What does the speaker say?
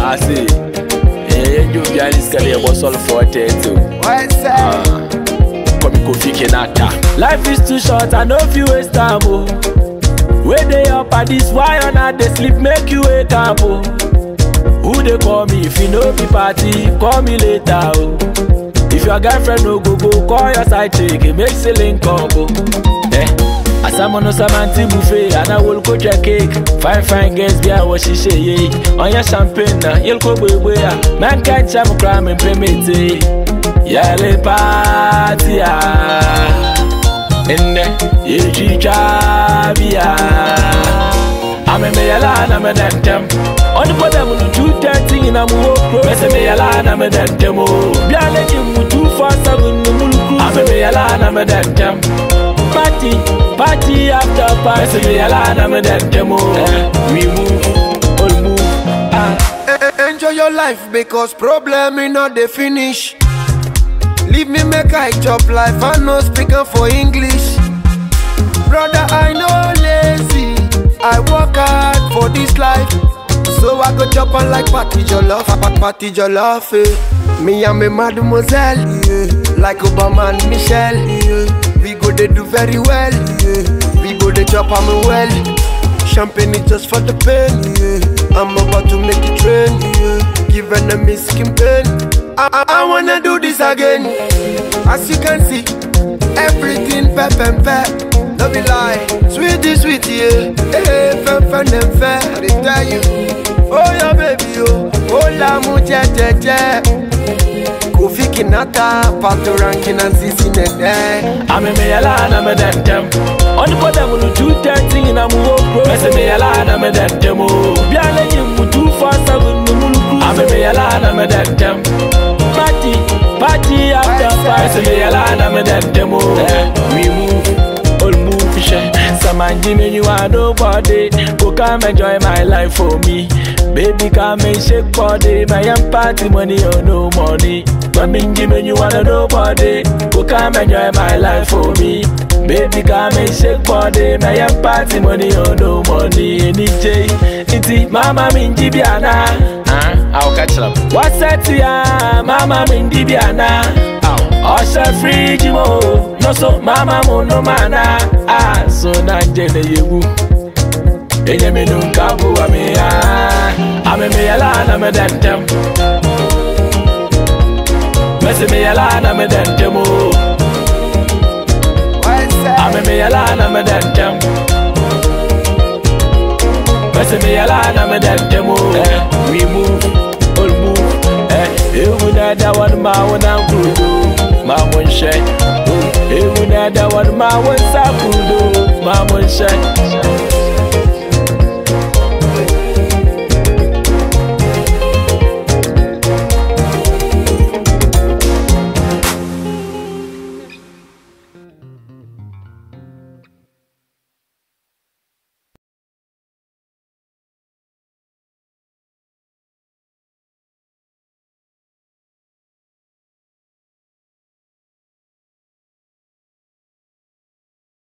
ase ɛyɛ dwo bia ne sika ne yɛbɔ sɔle fɔ tɛɛto What's up? kɔmi kofi kenata life is too short i no fit waste time o wey dey up at this why una dey sleep make you wake up o who dey call me if e no be party call me later o if your girlfriend no go go call your side chick make say link up o. Eh. asamono samanti buffet anawolko jẹ cake fine fine girls bí àwọn ṣiṣẹ́ yé ọyàn champagne na yẹlko gbogbo ya mankind jam kura mi pé méje yẹlẹ pàtì à ẹnẹ yẹtwitwa bíà amẹmẹyẹlá anamẹdẹntẹm ọdúnbọdẹmù ní two thirty yìnyín mu wọ kúrò mẹsẹmẹyẹlá anamẹdẹntẹm o bí alẹ́ yìí mu two four seven ní múlùkù amẹmẹyẹlá anamẹdẹntẹm party party after party mẹsẹmẹyẹlá anamẹdẹntẹm o we move all move. Ah. E- Enjoy your life because problem me not dey finish. Leave me make I chop life, I no speak am for English. Brother, I no lazy, I work hard for this life. So I go chop on like party jollof, pa- party jollof. Eh. Me and me mademoiselle, yeah. like Obama and Michelle. Yeah. We go they do very well, yeah. we go they chop am well. Champagne is just for the pain. Yeah. I'm about to make it rain. Yeah. Give enemies skin pain. I, I, I wanna do this again. As you can see, everything pep and pep. No be lie, sweetie, sweetie, yeah. Hey, fun, fun, and fair. I dey tell you, oh yeah, baby, oh, oh la mu je je je. Kofi Kinata, Pato Rankin and Sisi Nene. amemeyala na medentem ɔnipɔdɛmu no two thirty na mu wɔ kuro mɛsɛmeyala na medentem o biale yi mu two four seven no mulukuru amemeyala na medentem party party after party mɛsɛmeyala na medentem o we move all move hyɛ samanji menyu wa nobody go come enjoy my life for me baby come and shake body my young party money or no money Maminji menyu wa nobody go come enjoy my life for me baby come and shake body my young party money or no money any day iti mama minji biana ah i'll catch up what's that ya mama minji biana ọsẹ fíríjì mo no so mama mo no mana ah so na jẹlẹ yewu enye mi nu nka bu ami ya ami mi yala na mi dẹntẹm mẹsi mi yala na mi dẹntẹm o What's up? ami mi yala na mi dẹntẹm mẹsi mi yala na mi dẹntẹm o we move all move ẹ ewu na da wani ma wani kudu ma mun ṣe ewu na da wani ma wani sa kudu ma mun ṣe.